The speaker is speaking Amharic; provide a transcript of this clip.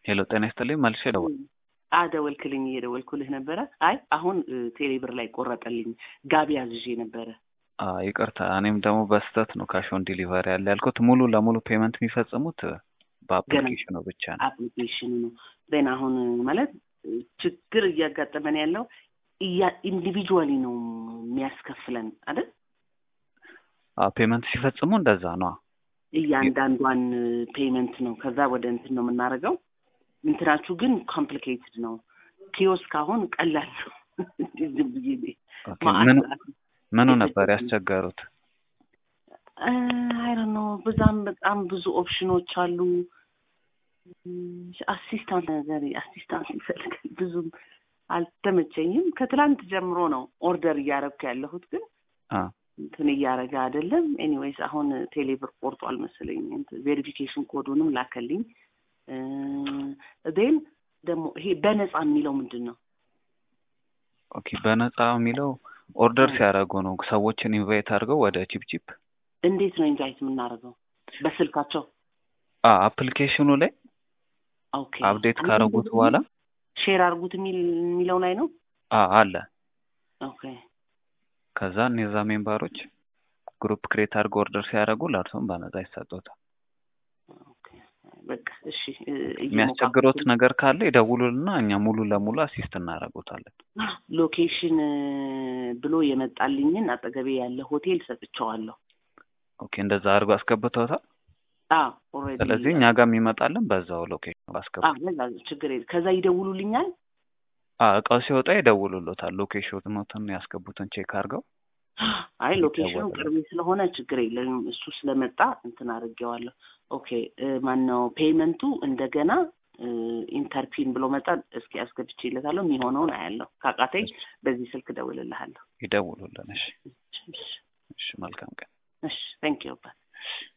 ሄሎ ጤና ይስጥልኝ መልሼ ደወል አደወልክልኝ እየደወልኩልህ ነበረ። አይ አሁን ቴሌ ብር ላይ ቆረጠልኝ። ጋቢ አዝዤ ነበረ። ይቅርታ እኔም ደግሞ በስህተት ነው ካሾን ዲሊቨሪ ያለ ያልኩት። ሙሉ ለሙሉ ፔመንት የሚፈጽሙት በአፕሊኬሽኑ ብቻ ነው። አፕሊኬሽኑ ነው። ዜን አሁን ማለት ችግር እያጋጠመን ያለው ኢንዲቪጁዋሊ ነው የሚያስከፍለን አይደል? ፔመንት ሲፈጽሙ እንደዛ ነው። እያንዳንዷን ፔመንት ነው ከዛ ወደ እንትን ነው የምናደርገው። እንትናችሁ ግን ኮምፕሊኬትድ ነው። ኪዮስክ አሁን ቀላል ነው። ዝም ብዬ ምኑ ነበር ያስቸገሩት? አይ ነው በዛም በጣም ብዙ ኦፕሽኖች አሉ። አሲስታንት ነገር አሲስታንት ይፈልጋል። ብዙም አልተመቸኝም። ከትላንት ጀምሮ ነው ኦርደር እያደረግኩ ያለሁት ግን እንትን እያደረገ አይደለም። ኤኒዌይስ አሁን ቴሌብር ቆርጧል መሰለኝ። ቬሪፊኬሽን ኮዱንም ላከልኝ። ዜን ደግሞ ይሄ በነፃ የሚለው ምንድን ነው? ኦኬ በነፃ የሚለው ኦርደር ሲያደርጉ ነው ሰዎችን ኢንቫይት አድርገው ወደ ቺፕቺፕ። እንዴት ነው ኢንቫይት የምናደርገው? በስልካቸው አፕሊኬሽኑ ላይ ኦኬ አፕዴት ካደረጉት በኋላ ሼር አድርጉት የሚለው ላይ ነው አለ። ኦኬ ከዛ እነዛ ሜምበሮች ግሩፕ ክሬት አድርገው ኦርደር ሲያደርጉ ለእርሱም በነፃ ይሰጡታል። በቃ እሺ። የሚያስቸግሮት ነገር ካለ ይደውሉልና እኛ ሙሉ ለሙሉ አሲስት እናደርጉታለን። ሎኬሽን ብሎ የመጣልኝን አጠገቤ ያለ ሆቴል ሰጥቼዋለሁ። ኦኬ እንደዛ አድርጎ አስገብተውታል። ኦልሬዲ ስለዚህ እኛ ጋር የሚመጣልን በዛው ሎኬሽን አስገቡ። ችግር የለም። ከዛ ይደውሉልኛል። እቃው ሲወጣ ይደውሉሎታል። ሎኬሽኑትን ያስገቡትን ቼክ አድርገው አይ ሎኬሽኑ ቅርቤ ስለሆነ ችግር የለም። እሱ ስለመጣ እንትን አድርጌዋለሁ። ኦኬ ማነው ፔይመንቱ እንደገና ኢንተርፒን ብሎ መጣ። እስኪ አስገብቼለታለሁ። የሚሆነውን አያለሁ። ካቃተኝ በዚህ ስልክ እደውልልሃለሁ። ይደውሉልን። እሺ፣ እሺ። መልካም ቀን። እሺ፣ ታንክ ዩ